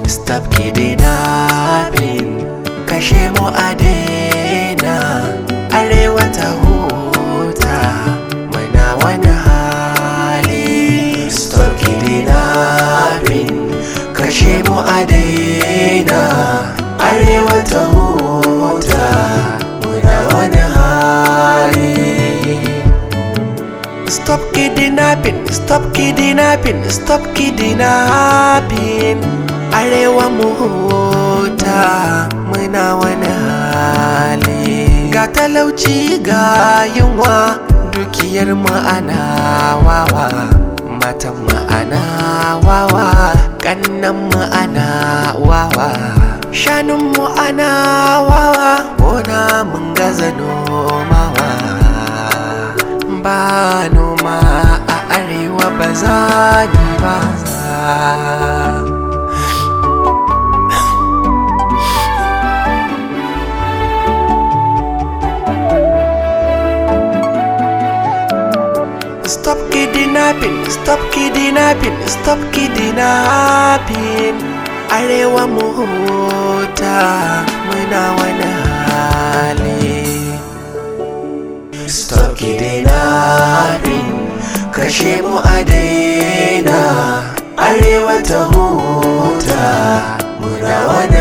stop kidnapping kashe mu a daina arewa ta huta muna wani hali stop kidnapping kashe mu a daina arewa ta huta muna wani hali Stop kidnapping, stop kidnapping, stop kidnapping Arewa mu huta muna wani hali Ga talauci ga yunwa dukiyar mu ana wawa Matan mu ana wawa, kannan mu ana wawa Shanun mu ana wawa, gona mun gaza nomawa ba noma a arewa ba za ni ba Stop kidnapping, stop kidnapping, stop kidnapping Arewa mu huta muna wani hali Stop kidnapping kashe mu a daina Arewa ta huta muna wani